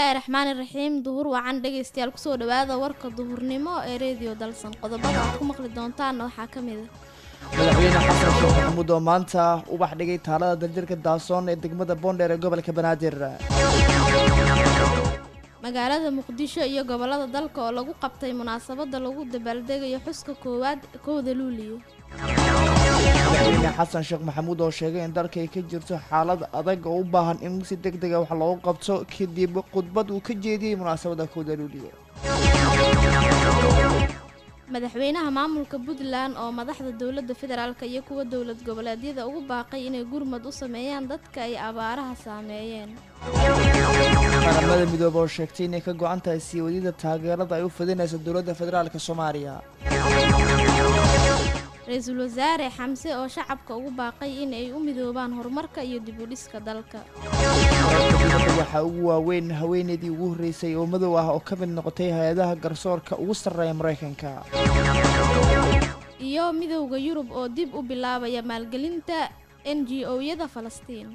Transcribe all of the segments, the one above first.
bismillaahi raxmaani raxiim duhur wacan dhegaystayaal kusoo dhawaada warka duhurnimo ee reediyo dalsan qodobada aad ku maqli doontaanna waxaa ka mid a madaxweyne xasan sheekh maxamuud oo maanta ubax dhigay taalada daljirka daasoon ee degmada boondheer ee gobolka banaadir magaalada muqdisho iyo gobolada dalka oo lagu qabtay munaasabada lagu dabaaldegayo xuska koowaad kowda luuliyo madaxweyne xasan sheekh maxamuud oo sheegay in dalka ay ka jirto xaalad adag oo u baahan in si deg dega wax loogu qabto kadib khudbad uu ka jeediyey munaasabada kowda luuliyo madaxweynaha maamulka puntland oo madaxda dowladda federaalk iyo kuwa dowlad goboleedyada ugu baaqay inay gurmad u sameeyaan dadka ay abaaraha saameeyeen qaramada midoobe oo sheegtay inay ka go-an tahay sii wadida taageerada ay u fidinayso dowladda federaalk soomaaliya ra-iisul wasaare xamse oo shacabka ugu baaqay in ay u midoobaan horumarka iyo dib u dhiska dalka waxaa ugu waaweyn haweeneydii ugu horreysay oo madow ah oo ka mid noqotay hay-adaha garsoorka ugu sarreeya maraykanka iyo midowda yurub oo dib u bilaabaya maalgelinta n g o-yada falastiin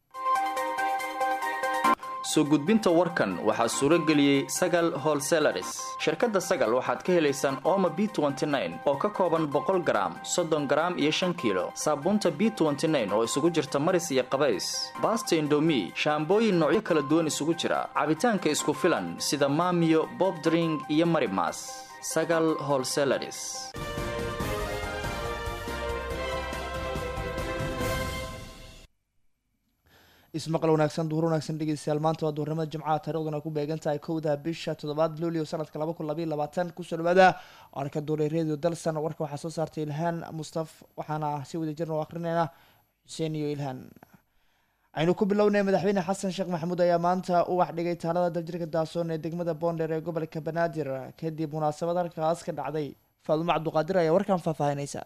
soo gudbinta warkan waxaa suuro geliyey sagal holselaris shirkadda sagal waxaad ka helaysaan ooma b oo ka kooban boqol garaam soddon garaam iyo shan kiilo saabuunta b oo isugu jirta maris iyo qabays baasta indomi shaambooyin noocyo kala duwan isugu jira cabitaanka isku filan sida maamiyo bobdring iyo marimas sagal holselaris ismaqal wanaagsan duhur wanaagsan dhegeystayaal maanta waa duhurnimada jimcaha taariikhduna ku beegan tahay kowda bisha toddobaad luulio sanadka laba kun labaiy labaatan kusoo dhawaada arka duuray radio dalsan warka waxaa soo saartay ilhaan mustaf waxaana si wada jirna u akrinayna xuseen iyo ilhaan aynu ku bilownay madaxweyne xasan sheekh maxamuud ayaa maanta ubax dhigay taalada daljirka daasoon ee degmada boondheer ee gobolka banaadir kadib munaasabad halkaas ka dhacday faadumo cabduqaadir ayaa warkan faahfaahinaysa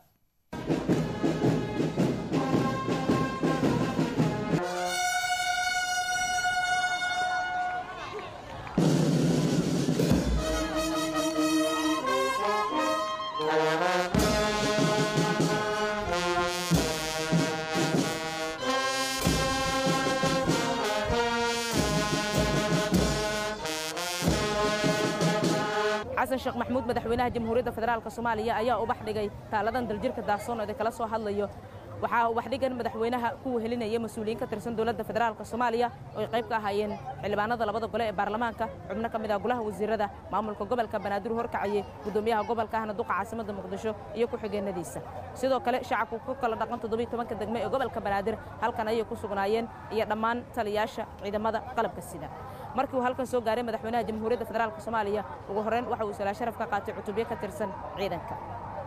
xasan sheekh maxamuud madaxweynaha jamhuuriyadda federaalk soomaaliya ayaa ubax dhigay taaladan daljirka daasoon oo kala soo hadlayo waxaa ubax dhigan madaxweynaha ku wehelinaya mas-uuliyiin ka tirsan dowladda federaalk soomaaliya oo ay qayb ka ahaayeen xildhibaanada labada gole ee baarlamaanka xubno ka mid ah golaha wasiirada maamulka gobolka banaadir horkacayey gudoomiyaha gobolka ahna duqa caasimada muqdisho iyo ku-xigeenadiisa sidoo kale shacabku ku kala dhaqan toddobiy tobanka degme ee gobolka banaadir halkan ayay ku sugnaayeen iyo dhammaan taliyaasha ciidamada qalabka sida markii uu halkan soo gaaray madaxweynaha jamhuuriyadda federaalk soomaaliya ugu horreyn waxa uu salaa sharaf ka qaatay cutubyo ka tirsan ciidanka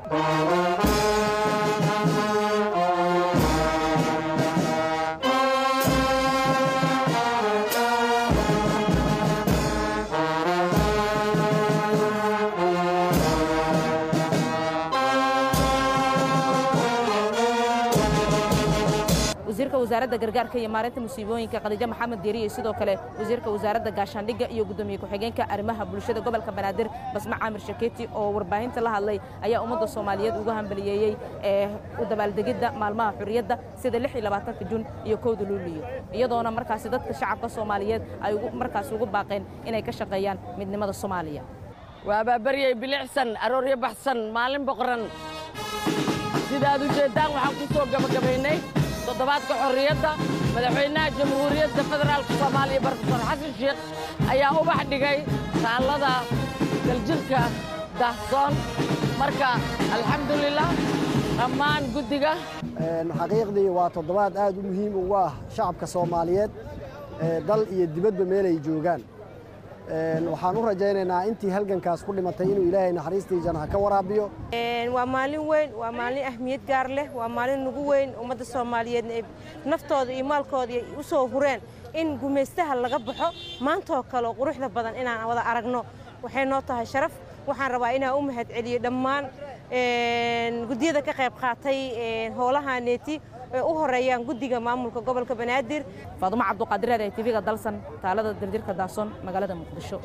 wasiirka wasaaradda gargaarka iyo maareynta musiibooyinka khadiijo maxamed deeri iyo sidoo kale wasiirka wasaaradda gaashaandhigga iyo gudoomiye ku-xigeenka arrimaha bulshada gobolka banaadir basme caamir shakeeti oo warbaahinta la hadlay ayaa ummadda soomaaliyeed ugu hambaliyeeyey ee u dabaaldegidda maalmaha xurriyadda sida lix iyo labaatanka jun iyo kowda luuliyo iyadoona markaasi dadka shacabka soomaaliyeed ay markaasi ugu baaqeen inay ka shaqeeyaan midnimada soomaaliya waa baabaryey bilicsan arooryo baxsan maalin boqoran sidaad u jeeddaan waxaan ku soo gabagabaynay toddobaadka xorriyadda madaxweynaha jamhuuriyadda federaalka soomaaliya barofesor xasan sheekh ayaa ubax dhigay taallada daljirka dahsoon marka alxamdulilah dhammaan guddiga xaqiiqdii waa toddobaad aad u muhiim ugu ah shacabka soomaaliyeed dal iyo dibadba meelay joogaan waxaan u rajaynaynaa intii halgankaas ku dhimatay inuu ilaahay naxariistii jannaha ka waraabiyo waa maalin weyn waa maalin ahmiyad gaar leh waa maalin nugu weyn ummadda soomaaliyeedna ay naftooda iyo maalkooda u soo hureen in gumaystaha laga baxo maantoo kale oo quruxda badan inaan wada aragno waxay noo tahay sharaf waxaan rabaa inaan u mahad celiyo dhammaan guddiyada ka qayb qaatay howlaha neeti ay u horeeyaan guddiga maamulka gobolka banaadir faadumo cabduqaadireed ee tv-ga dalsan taalada daljirka daasoon magaalada muqdisho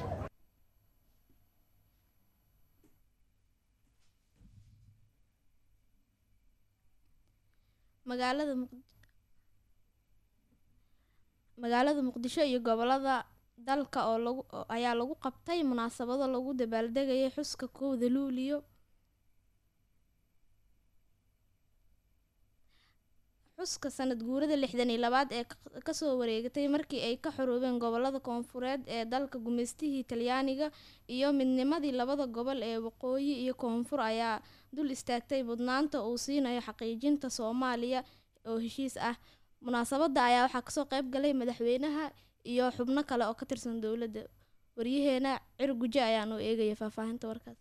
magaalada muq magaalada muqdisho iyo gobolada dalka oo lagu oo- ayaa lagu qabtay munaasabado lagu dabaaldegayay xuska kowda luuliyo xuska sanad guurada lixdan iyo labaad ee ka- kasoo wareegatay markii ay ka xoroobeen gobolada koonfureed ee dalka gumeystihii talyaaniga iyo midnimadii labada gobol ee waqooyi iyo koonfur ayaa dul istaagtay mudnaanta uu siinayo xaqiijinta soomaaliya oo heshiis ah munaasabada ayaa waxaa kasoo qayb galay madaxweynaha iyo xubno kale oo ka tirsan dowladda waryaheena cir guje ayaa noo eegaya faahfaahinta warkaas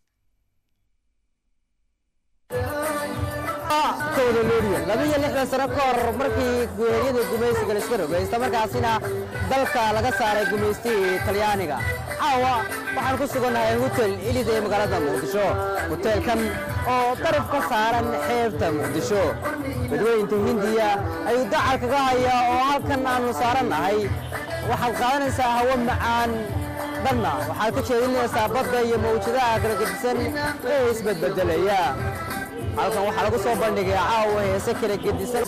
kowda luuliyo labiyo lixdan sano ka hor markii guureeryada gumaysiga laiska rogay isla markaasina dalka laga saaray gumaystihii talyaaniga caawa waxaan ku sugannahay hotel ilid ee magaalada muqdisho hoteelkan oo daraf ka saaran xeebta muqdisho badweynta hindiya ayuu dacal kaga hayaa oo halkan aanu saarannahay waxaad qaadanaysaa hawo macaan dhanna waxaad ka jeedinaysaa badda iyo mawjadaha kala gedisan ee isbedbedelaya halkan waxaa lagu soo bandhigay caawa heese kala gedisan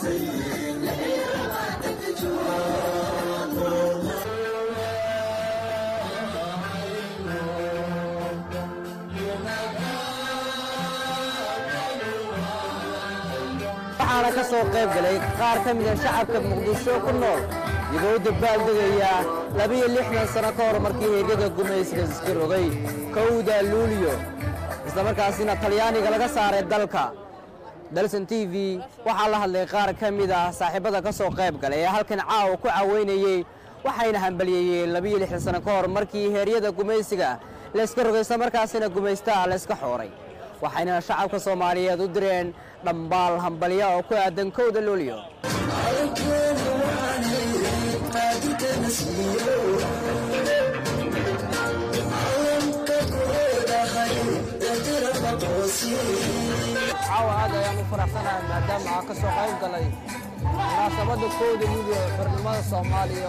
waxaana ka soo qayb galay qaar ka mida shacabka muqdisho ku nool iyagoo u dabaaldegaya labiyo lixdan sano ka hor markii heegyada gumaysiga iska rogay kowda luuliyo isla markaasina talyaaniga laga saaray dalka dalson t v waxaa la hadlay qaar ka mid ah saaxiibada ka soo qayb galay ee halkan caawa ku caweynayey waxayna hambalyeeyeen labiyo lixdan sano ka hor markii heeryada gumaysiga layska rogay isla markaasina gumaystaha layska xooray waxayna shacabka soomaaliyeed u direen dhambaal hambalya oo ku aadan kowda luuliyo caawa aad ayaan u faraxsanahay maadaama aan ka soo qayb galay munaasabadda kowda luuliyo xornimada soomaaliya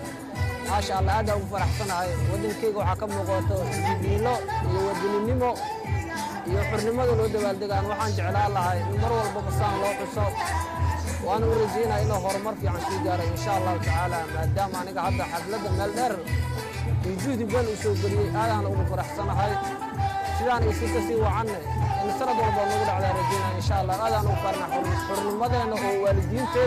maasha allah aad aan ugu faraxsanahay waddankayga waxaa ka muuqato jibiilo iyo wadaninimo iyo xornimada loo dabaaldegaan waxaan jeclaan lahay in mar walbaba saan loo xuso waana u rajaynaya inuu horumar fiican sii gaaray insha allahu tacaala maadaama aniga hadda xafladda meel dheer iyo juhdi badan u soo geliyey aadaan ugu faraxsanahay sidaan iyo si kasii wacanne in sanad walba nagu dhacdaa rajaynaya insha allah aadaan ugu farna xornimadeenna oo waalidiinteen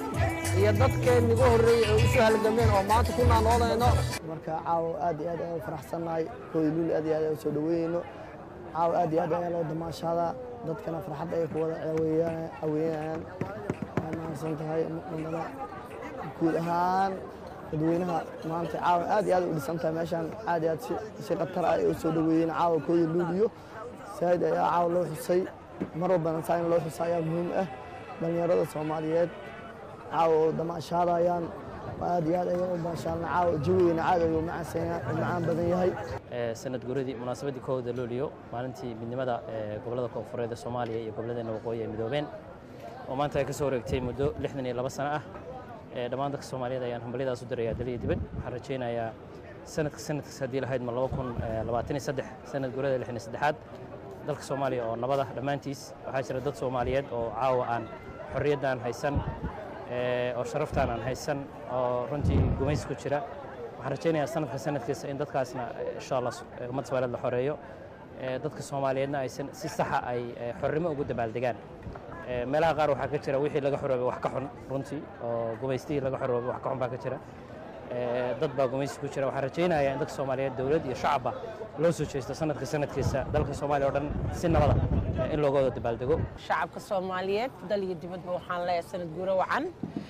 iyo dadkeen niga horreeyey oo usoo halgameen oo maanta ku naanoodayno marka caawa aad iyo aad ayaan u faraxsannahay kooda luuli aad iyo aad ayaan u soo dhaweynayno caawa aad iyo aad ayaa loo damaashaadaa dadkana farxad ayay ku wada caweeyaan- caweynayaan waa mahadsan tahay muqdamada guud ahaan dadweynaha maanta caawa aad iyo aad u dhisan tahay meeshaan aad iyo aad si- si khatar ah ay u soo dhaweeyeen caawa kooda luuliyo saaid ayaa caawa loo xusay mar walbana saa in loo xusa ayaa muhiim ah dhallinyarada soomaaliyeed caawa oo damaashaadayaan aad iyo aad ayaan u damaashaalna caawa jawigeena caad ayuu macaan macaan badan yahay ee sanad guuradii munaasabaddii kowda luuliyo maalintii midnimada ee gobollada koonfureed ee soomaaliya iyo gobolladeena waqooyi ay midoobeen oo maanta ay ka soo wareegtay muddo lixdan iyo laba sano ah ee dhammaan dadka soomaaliyeed ayaan hambalyadaas u dirayaa dal iyo dibad waxaan rajaynayaa sanadka sanadkiis haddii lahayd ma laba kun labaatan iyo saddex sanad guurada lixdan iyo saddexaad dalka soomaaliya oo nabada dhammaantiis waxaa jira dad soomaaliyeed oo caawa aan xorriyaddan haysan ee, oo sharaftaan aan haysan oo runtii gumays ku jira waxaan rajaynayaa sanadka sanadkiisa in dadkaasna eh, insha allah eh, ummadda soomaaliyeed la xoreeyo ee, dadka soomaaliyeedna aysan si saxa ay eh, xornimo ugu dabaaldegaan Ee, meelaha qaar waxaa ka jira wixii laga xoroobay wax ka xun runtii oo gumaystihii laga xoroobay wax ka xun baa ka jira Ee, dad baa gumaysi ku jira waxaan rajaynayaa in dadka soomaaliyeed dowlad iyo shacabba loo soo jeesto sanadka sanadkiisa dalka soomaaliya oo dhan si nabada eh, in looga wada dabaaldego shacabka soomaaliyeed dal iyo dibadba waxaan leeyahay sanad guuro wacan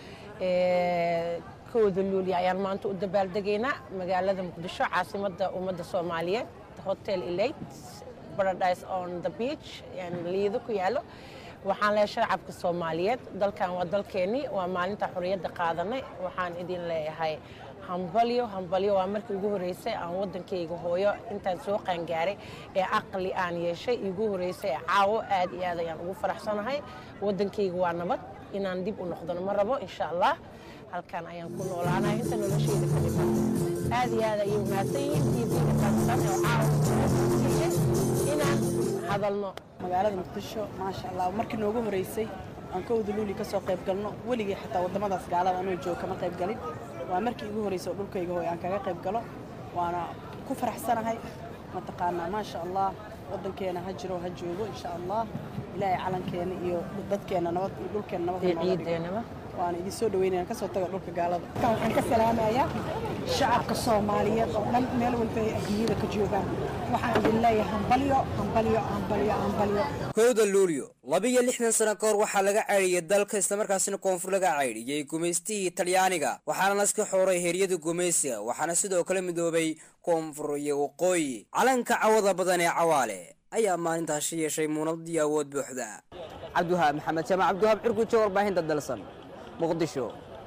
Ee, kowda luuli ayaan maanta u dabaaldegaynaa magaalada muqdisho caasimadda ummadda soomaaliyeed hotel elate paradise on the beach yani liido ku yaalo waxaan leeyahay shacabka soomaaliyeed dalkan waa dalkeennii waa maalinta xorriyadda qaadanay waxaan idin leeyahay hambalyo hambalyo waa markii ugu horreysay aan waddankayga hooyo intaan soo qaangaaray ee caqli aan yeeshay igu horreysay ee caawo aad iyo aad ayaan ugu faraxsanahay waddankayga waa nabad inaan dib u noqdano ma rabo insha allah halkan ayaan ku noolaanahay inta noloshayda ka dhiman aad iyo aad ayay umahadsan yihiin tvga kasan oo caawa siiyey inaan hadalno magaalada muqdisho maasha allah markii noogu horeysay aan kowda luuli ka soo qayb galno weligay xataa waddamadaas gaalada anoo jooga kama qayb galin waa markii igu horreysay oo dhulkayga hooy aan kaga qayb galo waana ku faraxsanahay mataqaanaa maasha allah waddankeena ha jiro ha joogo insha allah ilaahay calankeena iyo dadkeena nabad iyo dhulkeena nabad ha nooga dhigo. waana idin soo dhaweynaya kasoo taga dhulka gaalada waxaan ka salaamayaa shacabka soomaaliyeed oo dhan meel walba ay adduunyada ka joogaan waxaan idin leeyahay hambalyo hambalyo hambalyo hambalyo kowda luulyo labiyo lixdan sano ka hor waxaa laga caydhiyey dalka islamarkaasina koonfur laga caydhiyey gumaystihii talyaaniga waxaana laska xooray heeryada gumaysiga waxaana sidoo kale midoobay koonfur iyo waqooyi calanka cawada badan ee cawaale ayaa maalintaasi yeeshay muunadii awood buuxda cabdiwahaab maxamed jaamac cabdiwahaab cirgujo warbaahinta dalsan muqdisho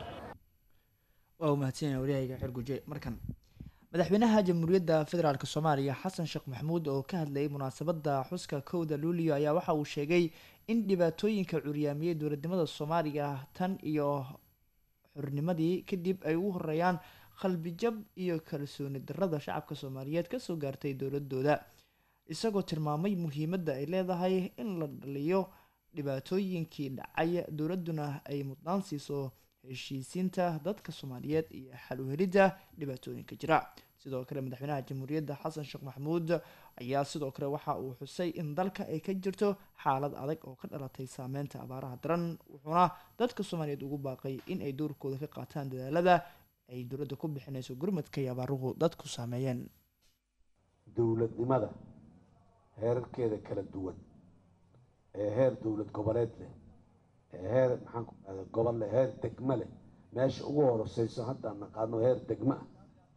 waa umahadsanyahay waryahayga xerguje markan madaxweynaha jamhuuriyadda federaalk soomaaliya xasan sheekh maxamuud oo ka hadlayay munaasabadda xuska kowda luulio ayaa waxa uu sheegay in dhibaatooyinka curyaamiyey dowladnimada soomaaliya tan iyo xornimadii kadib ay ugu horeeyaan qalbijab iyo kalsooni darrada shacabka soomaaliyeed kasoo gaartay dowladooda isagoo tilmaamay muhiimadda ay leedahay in la dhaliyo dhibaatooyinkii dhacay dowladduna ay mudnaan siiso heshiisiinta dadka soomaaliyeed iyo xal u helidda dhibaatooyinka jira sidoo kale madaxweynaha jamhuuriyadda xasan sheekh maxamuud ayaa sidoo kale waxa uu xusay in dalka ay ka jirto xaalad adag oo ka dhalatay saameynta abaaraha daran wuxuuna dadka soomaaliyeed ugu baaqay in ay doorkooda ka qaataan dadaalada ay dowladda ku bixinayso gurmadka iyo abaaruhu dadku saameeyeen dowladnimada heerarkeeda kala duwan ee heer dowlad goboleed leh ee heer maxaan ku dhahda gobol leh heer degmo leh meesha ugu horoseyso haddaan naqaano heer degmo ah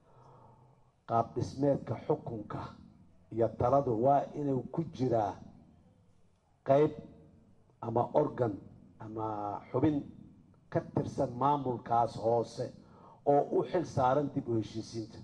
qaab dhismeedka xukunka iyo taladu waa inuu ku jiraa qeyb ama organ ama xubin ka tirsan maamulkaas hoose oo u xil saaran dib u heshiisiinta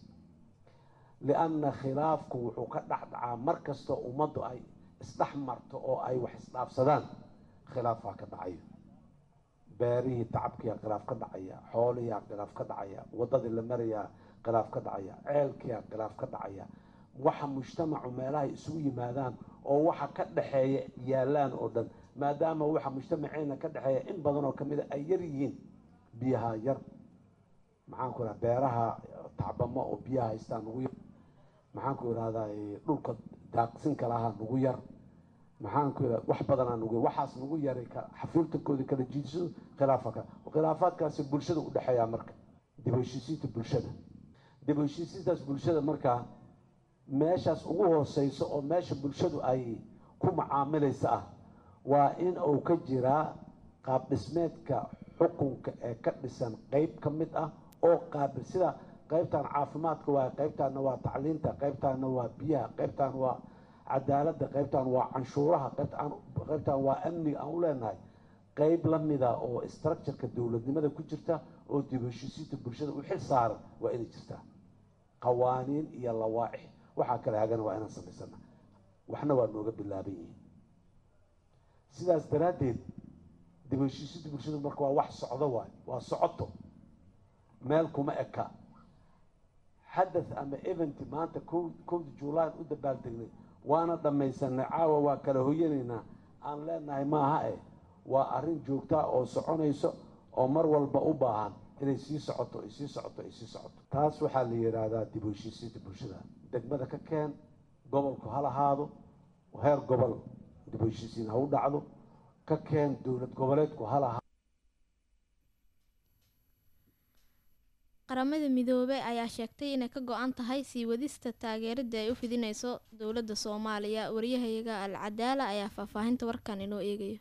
lianna khilaafku wuxuu ka dhexdhacaa mar kastoo ummaddu ay isdhex marto oo ay wax isdhaafsadaan khilaafaa ka dhacayo beerihii tacabkiyaa khilaaf ka dhacaya xoolihiyaa khilaaf ka dhacaya waddadii la marayaa khilaaf ka dhacaya ceelkiyaa khilaaf ka dhacaya waxa mujtamacu meelahay isugu yimaadaan oo waxa ka dhexeeya yaallaan oo dhan maadaama waxa mujtamaceena ka dhexeeya in badan oo kamid a ay yar yihiin biyaha yar maxaan ku idhaha beeraha tacbamo oo biyaha haystaan ugu yar maxaan ku idhahdaa dhulka daaqsinka lahaa nugu yar maxaan ku idhahda wax badanaa nugu yar waxaas nugu yaray xafiiltankooda kala jiidsado khilaafa ka khilaafaadkaasi bulshada u dhexeeyaa marka dib u heshiisiinta bulshada dib u heshiisiintaas bulshada markaa meeshaas ugu hooseyso oo meesha bulshadu ay ku macaamilaysa ah waa in uu ka jiraa qaab dhismeedka xukunka ee ka dhisan qeyb ka mid ah oo qaabil sida qaybtan caafimaadka waa qaybtaana waa tacliinta qaybtaana waa biyaha qaybtaan waa cadaaladda qaybtaan waa canshuuraha qaybtaan waa amniga aan u leenahay qeyb la mida oo structureka dowladnimada ku jirta oo dib heshiisiinta bulshada u xil saaran waa inay jirtaa qawaaniin iyo lawaaix waxaa kale hagana waa inaan samaysana waxna waa nooga bilaaban yihiin sidaas daraaddeed dib heshiisiinta bulshada marka waa wax socdo waay waa socoto meel kuma eka xadath ama event maanta kowda juulaan u dabaaldegnay waana dhammaysanay caawa waa kala hoyanaynaa aan leenahay maaha eh waa arrin joogtaa oo soconayso oo mar walba u baahan inay sii socoto ay sii socoto ay sii socoto taas waxaa la yidhaahdaa dib u heshiisiinta bulshada degmada ka keen gobolku ha lahaado heer gobol dib u heshiisiin ha u dhacdo ka keen dowlad goboleedku ha lahaado qaramada midoobey ayaa sheegtay inay ka go-an tahay sii wadista taageerada ay u fidineyso dowladda soomaaliya wariyahayaga al cadaala ayaa faahfaahinta warkan inoo eegayo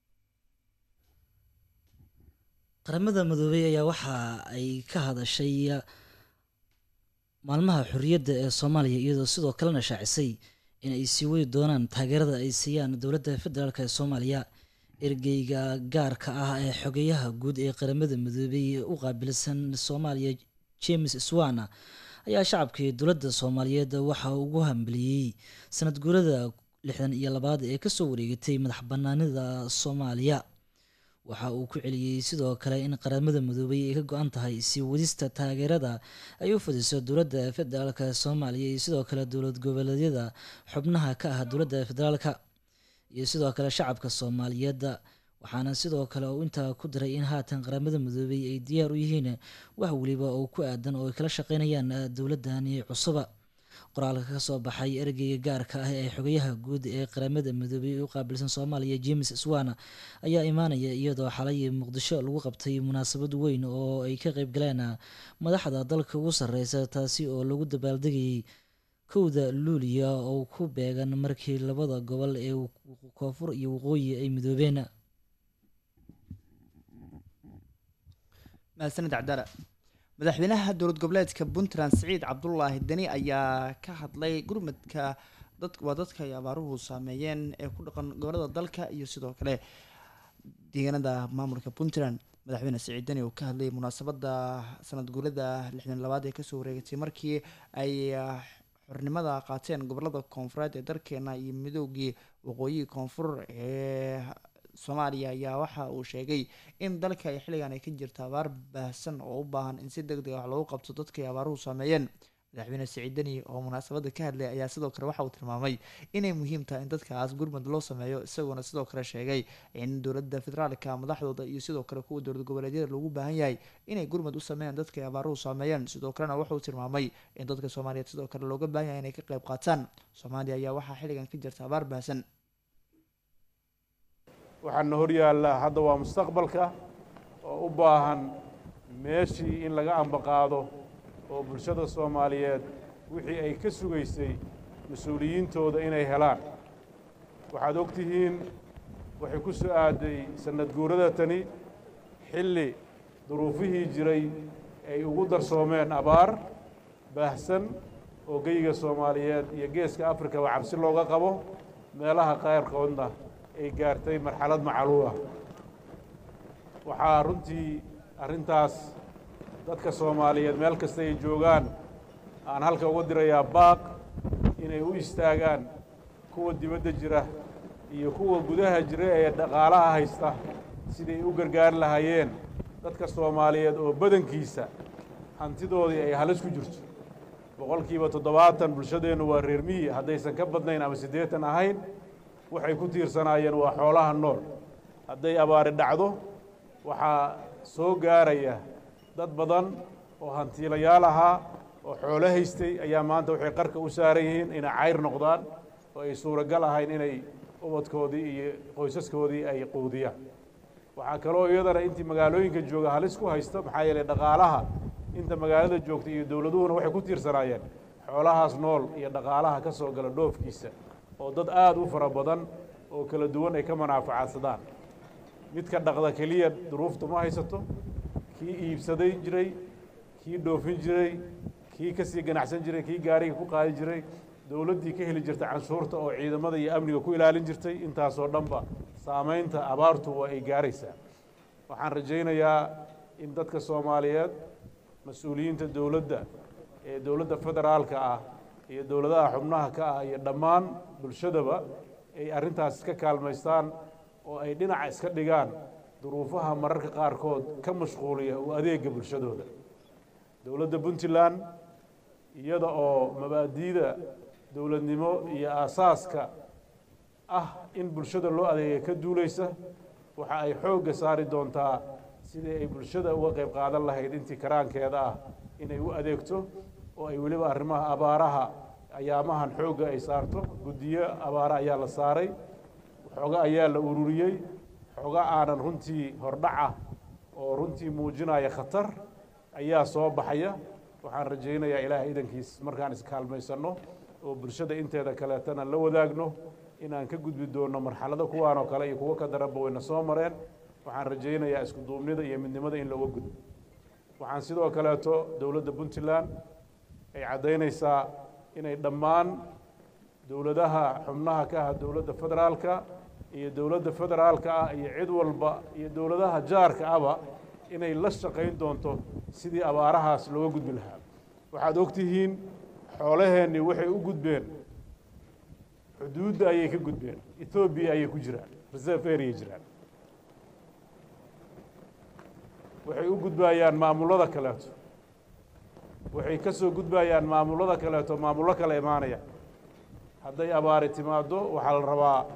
qaramada midoobey ayaa waxa ay ka hadashay maalmaha xorriyadda ee soomaaliya iyadoo sidoo kalena shaacisay in ay sii wadi doonaan taageerada ay siiyaan dowladda federaalk ee soomaaliya ergeyga gaarka ah ee xogeyaha guud ee qaramada midoobey u qaabilsan soomaaliya james swana ayaa shacabkii dowladda soomaaliyeed waxa ugu hambaliyey sanad guurada lixdan iyo labaad ee kasoo wareegatay madax banaanida soomaaliya waxa uu ku celiyey sidoo kale in qaramada midoobey ay ka go-an tahay sii wadista taageerada ay u fidiso dowladda federaalk soomaaliya iyo sidoo kale dowlad goboleedyada xubnaha ka ah dowladda federaalka iyo sidoo kale shacabka soomaaliyeed waxaana sidoo kale uu intaa ku diray in haatan qaramada midoobay ay diyaar u yihiin wax weliba oo ku aadan oo ay kala shaqeynayaan dowladani cusuba qoraalka ka soo baxay ergeyga gaarka ah ee xogayaha guud ee qaramada midoobay u qaabilsan soomaaliya james swana ayaa imaanaya iyadoo xalay muqdisho lagu qabtay munaasabad weyn oo ay ka qeyb galeen madaxda dalka ugu sareysa taasi oo lagu dabaaldegayay kowda luuliya oo ku beegan markii labada gobol ee koonfur iyo waqooyi ay midoobeen mahadsanid cabdala madaxweynaha dowlad goboleedka puntland siciid cabdulaahi deni ayaa ka hadlay gurmadka dad waa dadka ay abaaruhu saameeyeen ee ku dhaqan gobolada dalka iyo sidoo kale deegaanada maamulka puntland madaxweyne siciid deni oo ka hadlayay munaasabada sanad guurada lixdan labaad ee kasoo wareegatay markii ay xornimada qaateen gobolada koonfureed ee dalkeena iyo midoogii waqooyi koonfur ee soomaaliya ayaa waxa uu sheegay in dalka ay xilligan ay ka jirta abaar baahsan oo u baahan in si deg deg wax loogu qabto dadkay abaaruhu saameeyeen madaxweyne siciid deni oo munaasabada ka hadlay ayaa sidoo kale waxa uu tilmaamay inay muhiim tahay in dadkaas gurmud loo sameeyo isagoona sidoo kale sheegay in dowladda federaalka madaxdooda iyo sidoo kale kuwa dowlad goboleedyada loogu baahan yahay inay gurmud u sameeyaan dadka ay abaaruhu saameeyeen sidoo kalena wuxuu tilmaamay in dadka soomaaliyeed sidoo kale looga baahan yahay inay ka qayb qaataan soomaaliya ayaa waxaa xilligan ka jirta abaar baahsan waxaana hor yaallaa hadda waa mustaqbalka oo u baahan meeshii in laga ambaqaado oo bulshada soomaaliyeed wixii ay ka sugaysay mas-uuliyiintooda inay helaan waxaad og tihiin waxay ku soo aaday sannad guurada tani xilli duruufihii jiray ay ugu darsoomeen abaar baahsan oo geyiga soomaaliyeed iyo geeska afrikaba cabsi looga qabo meelaha qayrkoodna ay gaartay marxalad macaluul ah waxaa runtii arrintaas dadka soomaaliyeed meel kasta ay joogaan aan halka uga dirayaa baaq inay u istaagaan kuwa dibadda jira iyo kuwa gudaha jira ee dhaqaalaha haysta siday u gargaari lahaayeen dadka soomaaliyeed oo badankiisa hantidoodii ay halis ku jirto boqolkiiba toddobaatan bulshadeennu waa reer miyi haddaysan ka badnayn ama siddeetan ahayn waxay ku tiirsanaayeen waa xoolaha nool hadday abaari dhacdo waxaa soo gaaraya dad badan oo hantiilayaal ahaa oo xoolo haystay ayaa maanta waxay qarka u saaran yihiin inay cayr noqdaan oo ay suuragal ahayn inay ubadkoodii iyo qoysaskoodii ay quudiyaan waxaa kaloo iyadana intii magaalooyinka jooga halis ku haysta maxaa yeelay dhaqaalaha inta magaalada joogta iyo dowladuhuna waxay ku tiirsanaayeen xoolahaas nool iyo dhaqaalaha ka soo gala dhoofkiisa oo dad aada u fara badan oo kala duwan ay ka manaafacaadsadaan midka dhaqda keliya duruufta ma haysato kii iibsaday jiray kii dhoofin jiray kii ka sii ganacsan jiray kii gaariga ku qaadi jiray dowladdii ka heli jirtay canshuurta oo ciidamada iyo amniga ku ilaalin jirtay intaasoo dhanba saamaynta abaartu waa ay gaaraysaa waxaan rajaynayaa in dadka soomaaliyeed mas-uuliyiinta dowladda ee dowladda federaalka ah iyo dowladaha xubnaha ka ah iyo dhammaan bulshadaba ay arrintaas iska kaalmaystaan oo ay dhinaca iska dhigaan duruufaha mararka qaarkood ka mashquuliya u adeega bulshadooda dowladda puntland iyada oo mabaadi'da dowladnimo iyo aasaaska ah in bulshada loo adeega ka duulaysa waxa ay xoogga saari doontaa sidii ay bulshada uga qayb qaadan lahayd intii karaankeeda ah inay u adeegto oo ay weliba arrimaha abaaraha ayaamahan xoogga ay saarto guddiyo abaare ayaa la saaray xooga ayaa la ururiyey xooga aanan runtii hordhaca oo runtii muujinaya khatar ayaa soo baxaya waxaan rajaynayaa ilaahay idankiis markaan iskaalmaysanno oo bulshada inteeda kaleetana la wadaagno inaan ka gudbi doonno marxalado kuwaan oo kale iyo kuwo ka daranba wayna soo mareen waxaan rajaynayaa isku duubnida iyo midnimada in looga gudbo waxaan sidoo kaleeto dowladda puntland ay caddaynaysaa inay dhammaan dowladaha xubnaha ka ah dowladda federaalka iyo dowladda federaalka ah iyo cid walba iyo dowladaha jaarka aba inay la shaqayn doonto sidii abaarahaas looga gudbi lahaa waxaad og tihiin xoolaheennii waxay u gudbeen xuduudda ayay ka gudbeen ethoobiya ayay ku jiraan reserve area jiraan waxay u gudbayaan maamullada kaleeto waxay ka soo gudbayaan maamullada kaleeto maamullo kale imaanaya hadday abaari timaaddo waxaa la rabaa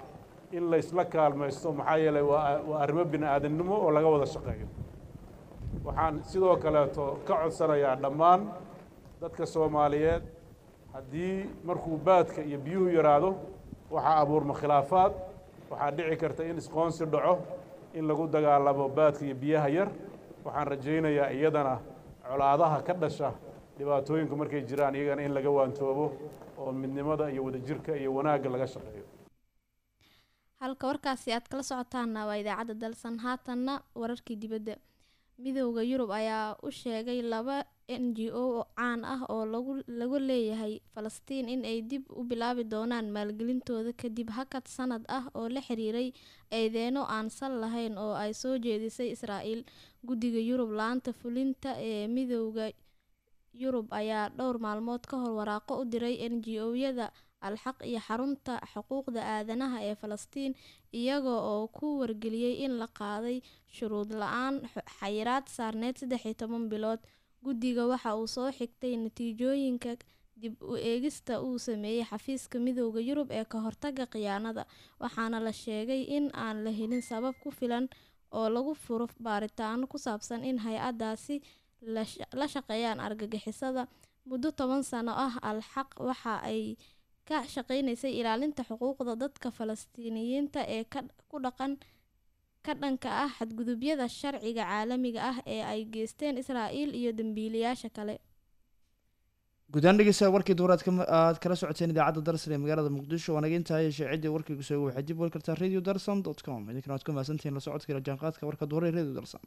in laysla kaalmaysto maxaa yeelay waa waa arrimo bini aadamnimo oo laga wada shaqeeyo waxaan sidoo kaleeto ka codsanayaa dhammaan dadka soomaaliyeed haddii markuu baadka iyo biyuhu yaraado waxaa abuurma khilaafaad waxaa dhici karta in isqoonsi dhaco in lagu dagaalamo baadka iyo biyaha yar waxaan rajaynayaa iyadana colaadaha ka dhasha dhibaatooyinku markay jiraan iyagana in laga waantoobo oo midnimada iyo wadajirka iyo wanaagga laga shaqeeyo halka warkaasi aad kala socotaana waa idaacadda dalsan haatanna wararkii dibadda midowda yurub ayaa u sheegay laba n g o oo caan ah oo lagu lagu leeyahay falastiin in ay dib u bilaabi doonaan maalgelintooda kadib hakad sanad ah oo la xiriiray eedeeno aan sal lahayn oo ay soo jeedisay israa'iil guddiga yurub la-aanta fulinta ee midowda yurub ayaa dhowr maalmood ka hor waraaqo u diray n g o-yada alxaq iyo xarunta xuquuqda aadanaha ee falastiin iyaga oo ku wargeliyey in la qaaday shuruud la-aan xayiraad saarneyd saddex iyo toban bilood guddiga waxa uu soo xigtay natiijooyinka dib u eegista uu sameeyey xafiiska midowda yurub ee ka hortaga khiyaanada waxaana la sheegay in aan la helin sabab ku filan oo lagu furo baaritaano ku saabsan in hay-adaasi la shaqeeyaan argagixisada muddo toban sano ah alxaq waxa ay ka shaqeynaysay ilaalinta xuquuqda dadka falastiiniyiinta ee ku dhaqan ka dhanka ah xadgudubyada sharciga caalamiga ah ee ay geysteen israa'iil iyo dembiilayaasha kale guddaan dhegeystayaal warkii duuraad aad kala socoteen idaacadda darsan ee magaalada muqdisho waa naga intahay sheecidii warkaygu soo waxaad dib weli kartaa radio darsan dot com idinkana waad ku mahadsantihiin la socodka ila jaanqaadka warka duuray radio darsan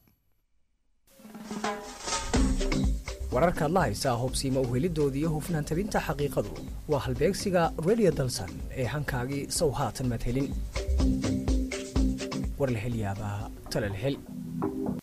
wararka adla haysaa hubsiima uhelidoodii iyo hufnaan tabinta xaqiiqadu waa halbeegsiga radio dalsan ee hankaagii sow haatan madhelin war la hel yaabaa tala la hel